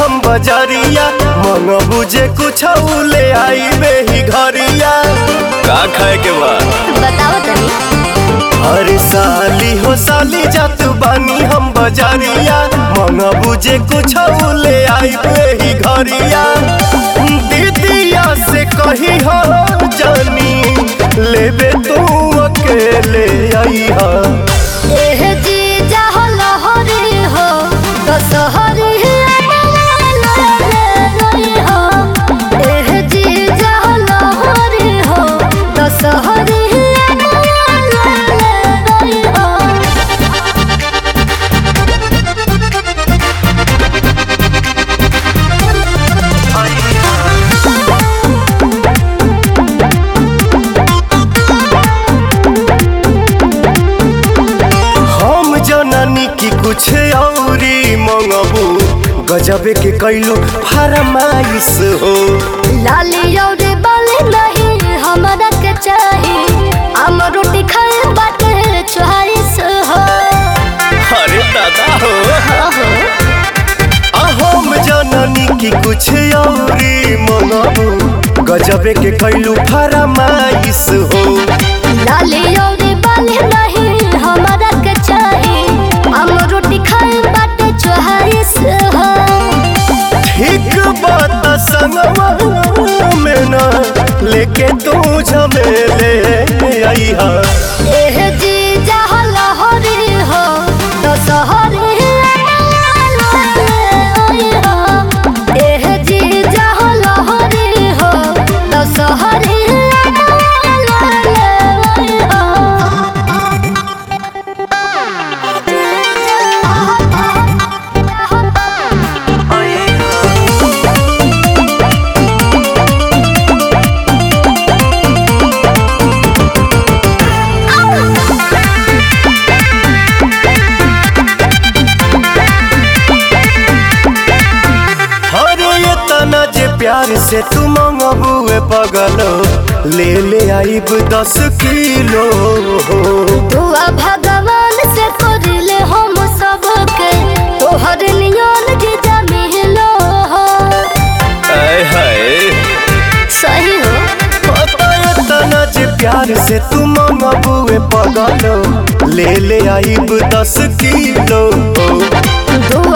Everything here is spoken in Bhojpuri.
हम बजरिया मंगबू जे कुछ ले आई ही घरिया का खाए के बा बताओ तनी अरे साली हो साली जात बानी हम बजरिया मंगबू जे कुछ ले आई ही घरिया दीदिया से कही हो जानी लेबे तू अकेले आई हा एह जीजा हो लहरी हो दशहरी हो एह जीजा हो लहरी हो दशहरी हो हम जननी की कुछ औरी मंगबू गजबे के कैलू फरमाइश हो लाली और बाली नहीं हमरा के चाही हम रोटी खाए बाटे चोहारिस हो अरे दादा हो हो आ हम जननी की कुछ औरी मंगबू गजबे के कैलू फरमाइश हो लाली और बाली नहीं हमरा के चाही हम रोटी खाए बाटे चोहारिस हो ठीक बात संगवा में ना लेके तू झमेले आई हा एह जी जहाँ लहरी हो दशहरी हो एह जी जहाँ लहरी हो दशहरी अरे ये तना जे प्यार से तू मंगबुए पगलो ले ले आईब दस किलो दुआ भगवान से करले हम सबके तोहर नियन जीजा मिलो हो आय हाय सही हो पता ये तना जे प्यार से तू मंगबुए पगलो ले ले आईब दस किलो दुआ